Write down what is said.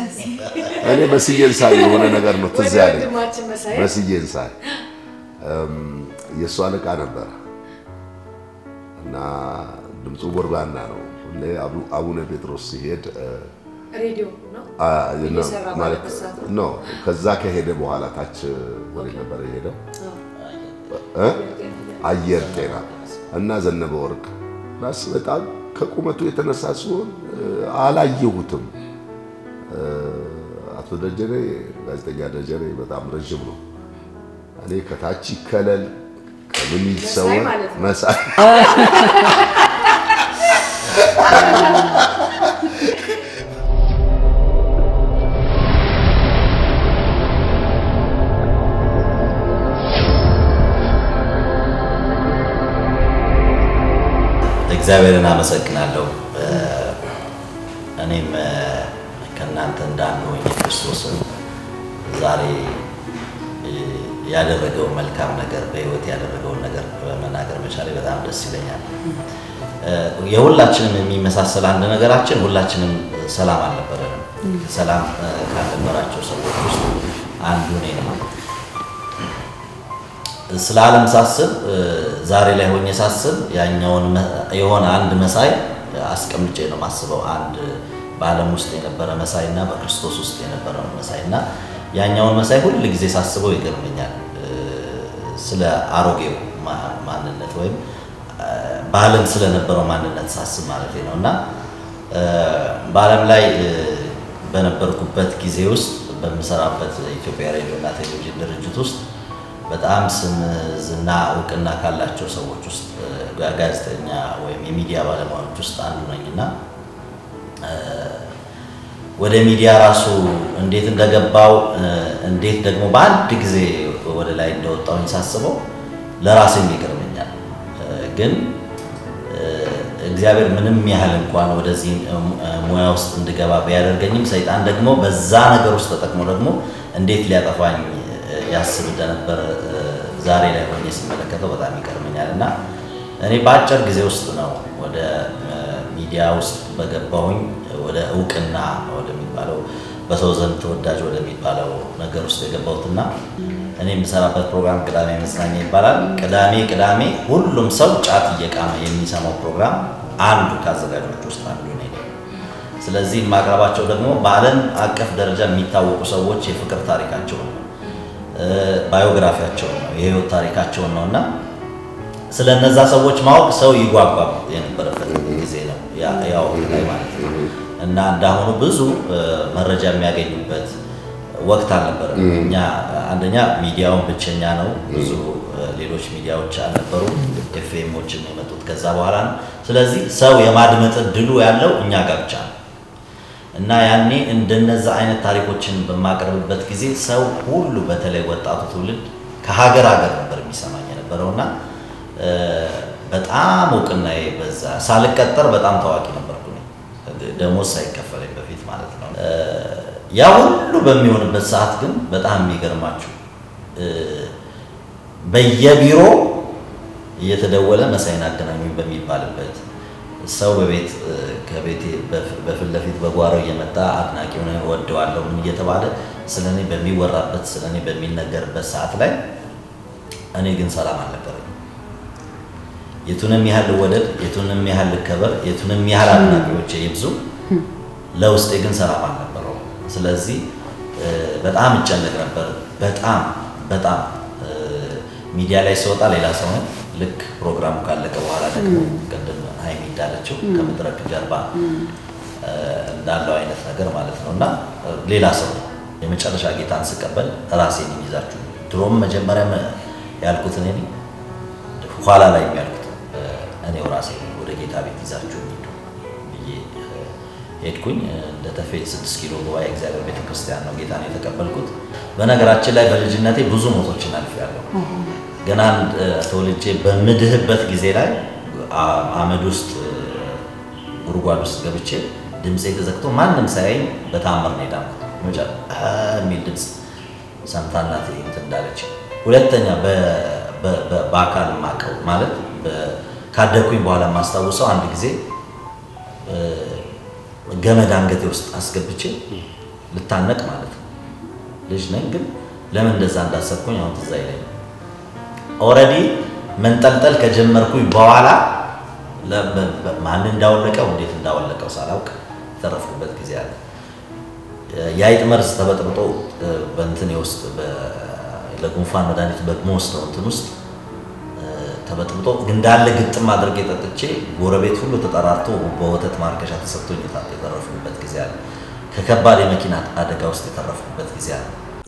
እኔ መስዬን ሳይ የሆነ ነገር ነው ትዝ ወደ ያለኝ። ወንድማችን መሳይ መስዬን ሳይ እም፣ የእሱ አለቃ ነበረ እና ድምፁ ጎርባና ነው። ሁሌ አቡ- አቡነ ጴጥሮስ ሲሄድ እ፣ ሬዲዮ ነው አ፣ እየሰራ ማለት ባለበት ሰዓት ኖ ከዛ ከሄደ በኋላ ታች ወደ ነበረ የሄደው እ? አየር ጤና እና ዘነበ ወርቅ ራስ በጣም ከቁመቱ የተነሳ ሲሆን እ፣ አላየሁትም። እ፣ አቶ ደጀኔ ጋዜጠኛ ደጀኔ በጣም ረዥም ነው። እኔ ከታች ይከለል ከምን ይሰወር ማለት ነው። መሳይ እግዚአብሔርን አመሰግናለሁ። እ፣ እኔም እ፣ ከእናንተ እንዳንዱ ሆኜ ክርስቶስን ዛሬ እ፣ ያደረገውን መልካም ነገር በሕይወት ያደረገውን ነገር በመናገር መቻሌ በጣም ደስ ይለኛል። እ፣ የሁላችንም የሚመሳሰል አንድ ነገራችን ሁላችንም ሰላም አልነበረንም። ሰላም እ፣ ካልነበራቸው ሰዎች ውስጥ አንዱ እኔ ነው። ስለ ዓለም ሳስብ እ፣ ዛሬ ላይ ሆኜ ሳስብ ያኛውን መ- የሆነ አንድ መሳይ አስቀምጬ ነው ማስበው። አንድ በዓለም ውስጥ የነበረ መሳይ እና በክርስቶስ ውስጥ የነበረ መሳይ እና ያኛውን መሳይ ሁል ጊዜ ሳስበው ይገርመኛል። እ፣ ስለ አሮጌው ማ- ማንነት ወይም እ፣ በዓለም ስለነበረው ማንነት ሳስብ ማለት ነው እና እ፣ በዓለም ላይ እ፣ በነበርኩበት ጊዜ ውስጥ በምሰራበት ኢትዮጵያ ሬዲዮ እና ቴሌቪዥን ድርጅት ውስጥ በጣም ስም ዝና እውቅና ካላቸው ሰዎች ውስጥ ጋ- ጋዜጠኛ ወይም የሚዲያ ባለሙያዎች ውስጥ አንዱ ነኝ እና እ፣ ወደ ሚዲያ ራሱ እንዴት እንደገባው እ፣ እንዴት ደግሞ በአንድ ጊዜ ወደ ላይ እንደወጣሁኝ ሳስበው ለራሴም ይገርመኛል። እ፣ ግን እ፣ እግዚአብሔር ምንም ያህል እንኳን ወደዚህ እ፣ ሙያ ውስጥ እንድገባ ቢያደርገኝም ሰይጣን ደግሞ በዛ ነገር ውስጥ ተጠቅሞ ደግሞ እንዴት ሊያጠፋኝ እ፣ ያስብ እንደነበር እ፣ ዛሬ ላይ ሆኜ ስመለከተው በጣም ይገርመኛል እና እኔ በአጭር ጊዜ ውስጥ ነው ወደ እ፣ ሚዲያ ውስጥ በገባሁኝ ወደ እውቅና ወደሚባለው በሰው ዘንድ ተወዳጅ ወደሚባለው ነገር ውስጥ የገባሁትና እኔ የምሰራበት ፕሮግራም ቅዳሜ መዝናኛ ይባላል። ቅዳሜ ቅዳሜ ሁሉም ሰው ጫት እየቃመ የሚሰማው ፕሮግራም አንዱ ከአዘጋጆች ውስጥ አንዱ እኔ ነኝ። ስለዚህ የማቅረባቸው ደግሞ በዓለም አቀፍ ደረጃ የሚታወቁ ሰዎች የፍቅር ታሪካቸውን ነው፣ እ፣ ባዮግራፊያቸውን ነው፣ የህይወት ታሪካቸውን ነው እና ስለ እነዛ ሰዎች ማወቅ ሰው ይጓጓ የነበረበት ጊዜ ነው ያ ያ ወቅት ላይ ማለት ነው። እና እንዳሁኑ ብዙ እ፣ መረጃ የሚያገኙበት ወቅት አልነበረም። እኛ አንደኛ ሚዲያውን ብቸኛ ነው፣ ብዙ እ፣ ሌሎች ሚዲያዎች አልነበሩም። ኤፍኤሞችም የመጡት ከዛ በኋላ ነው። ስለዚህ ሰው የማድመጥ እድሉ ያለው እኛ ጋር ብቻ ነው። እና ያኔ እንደነዛ አይነት ታሪኮችን በማቀርብበት ጊዜ ሰው ሁሉ በተለይ ወጣቱ ትውልድ ከሀገር ሀገር ነበር የሚሰማኝ የነበረው እና እ፣ በጣም እውቅና በዛ ሳልቀጠር በጣም ታዋቂ ነበርኩ እኔ። ደሞዝ ሳይከፈለኝ በፊት ማለት ነው። እ፣ ያ ሁሉ በሚሆንበት ሰዓት ግን በጣም የሚገርማችሁ እ፣ በየቢሮ እየተደወለ መሳይን አገናኙኝ በሚባልበት ሰው በቤት እ፣ ከቤቴ በፍ- በፊት ለፊት በጓሮ እየመጣ አድናቂውን ወደዋለሁ ምን እየተባለ ስለ እኔ በሚወራበት ስለ እኔ በሚነገርበት ሰዓት ላይ እኔ ግን ሰላም አልነበረኝ። የቱንም ያህል ልወደድ፣ የቱንም ያህል ልከበር፣ የቱንም ያህል አድናቂዎች ይብዙ፣ ለውስጤ ግን ሰላም አልነበረው። ስለዚህ እ፣ በጣም እጨነቅ ነበር። በጣም በጣም እ፣ ሚዲያ ላይ ሲወጣ ሌላ ሰው ነኝ። ልክ ፕሮግራሙ ካለቀ በኋላ ደግሞ ቅድም ሀይሚ እንዳለችው ከመድረክ ጀርባ እ፣ እንዳለው አይነት ነገር ማለት ነው እና እ፣ ሌላ ሰው ነው። የመጨረሻ ጌታን ስቀበል ራሴን ይዛችሁ ድሮም መጀመሪያ ያልኩት እኔ ነኝ ኋላ ላይ የሚያልኩት እ፣ እኔው ራሴ ወደ ጌታ ቤት ይዛችሁ ሂዱ ብዬ እ፣ ሄድኩኝ። እ፣ እንደ ተፌት ስድስት ኪሎ ጉባኤ እግዚአብሔር ቤተ ክርስቲያን ነው ጌታን የተቀበልኩት። በነገራችን ላይ በልጅነቴ ብዙ ሞቶችን አልፌያለሁ። ገና አንድ እ፣ ተወልጄ በምድህበት ጊዜ ላይ አ- አመድ ውስጥ እ፣ ጉድጓድ ውስጥ ገብቼ ድምፄ ተዘግቶ ማንም ሳያየኝ በታምር ነው የዳንኩት። መጨ- አ የሚል ድምፅ ሰምታ እናቴ እንትን እንዳለች ሁለተኛ በ- በ- በ- በአካል የማውቀው ማለት በ- ካደግኩኝ በኋላ የማስታውሰው አንድ ጊዜ እ፣ ገመድ አንገቴ ውስጥ አስገብቼ ልታነቅ ማለት ነው። ልጅ ነኝ ግን ለምን እንደዛ እንዳሰብኩኝ አሁን ትዝ አይለኝም። ኦልሬዲ መንጠልጠል ከጀመርኩኝ በኋላ ማን እንዳወለቀው እንዴት እንዳወለቀው ሳላውቅ የተረፍኩበት ጊዜ አለ። የአይጥ መርዝ ተበጥብጦ በእንትን ውስጥ ለጉንፋን መድኃኒት በምወስደው እንትን ውስጥ ተበጥብጦ እንዳለ ግጥም አድርጌ ጠጥቼ ጎረቤት ሁሉ ተጠራርቶ በወተት ማርከሻ ተሰጥቶኝ የተረፍኩበት ጊዜ አለ። ከከባድ የመኪና አደጋ ውስጥ የተረፍኩበት ጊዜ አለ።